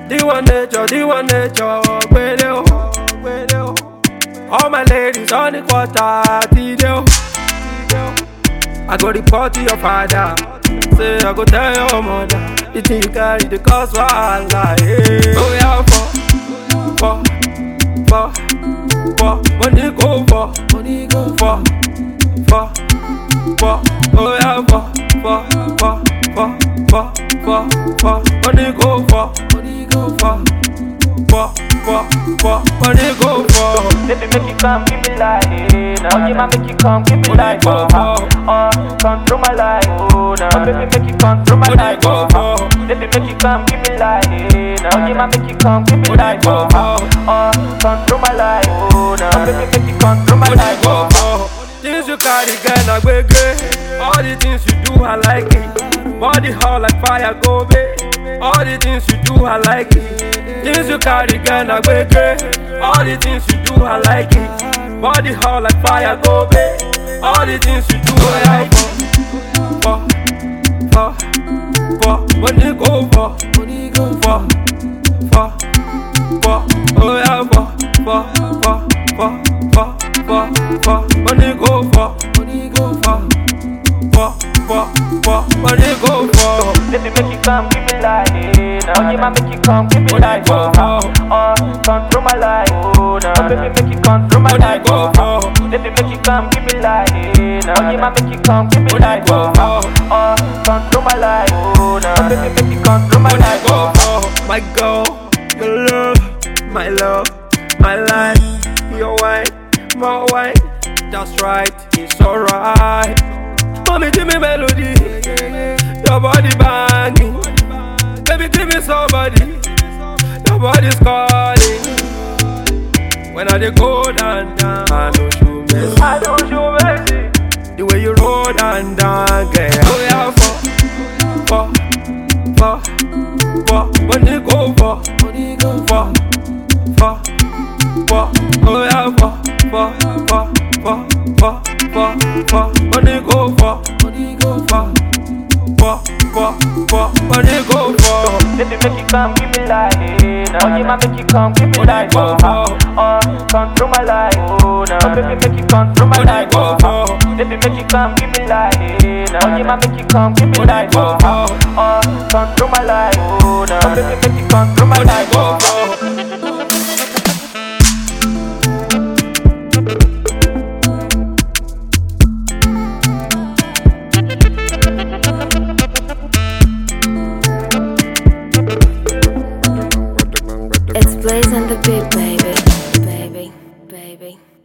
D1 nature, D1 nature, gbede o, gbede o. All my ladies on the quarter, tide o, tide o. I go report to your father, say I go tell your mother. The thing you carry, the cause wahala, yeah. Oh yeah, for, for, for, for, money go for, money go for, for, for, oh yeah, for, for, for, for, for, for, for, money go for, money go for, for, for, for, money go for. Baby, make you come, give me life. Now, you might make you come, give me Money life. go Oh, for. oh, control my life. Oh, now, baby, make you control my Money life. go Oh, for. baby, make you come, give me life. Now, you might make you come, give me Money life. go Oh, for. oh, control my life. Oh, now, baby, make you control my Money life. go Oh, for. Things you carry, girl, na gbege. All the things you do, I like it. Body hot like fire, go babe. All the things you do, I like it. Things you carry, girl, na gbege. All the things you do, I like it. Body hot like fire, go babe. All the things you do, I like it. For, for, for, money go for, money go for, for, for, oh yeah, for, for, for, for, for, for, for, money go for, money go for, for, for, for, money go for. baby, make you come, give me life. Now, you might make you come, give me Money life. go Oh, for, oh, control my life. Oh, now, baby, make you control my money life. go Oh, for, Baby, make you come, give me life. Now, you might make you come, give me money life. go Oh, for. oh, control my life. Oh, now, baby, make you control my Money life. go for my girl, your love, my love, my life, your wine, my wine. That's right, it's alright. Mommy, give me melody, your body banging. Baby, give me somebody, your body's calling. When I dey go down, down, I know you miss. I don't show mercy. The way you roll down, down, girl. Oh yeah, for, for, for, for, money go for, money go for, for, for, oh yeah, for, for, for, for, for, for, for, money go for, money go for, for, for, for, money go for. Baby, make you come, give me life. Now, you might make you come, give me Money life. go Oh, for. oh, control my life. Oh, now, baby, make you control my Money life. go Oh, for. baby, make you come, give me life. Now, you might make you come, give me Money life. go Oh, for. oh, control my life. Oh, now, baby, make you control my Money life. go Oh, for. It's Blaze and the Beat, baby, baby, baby.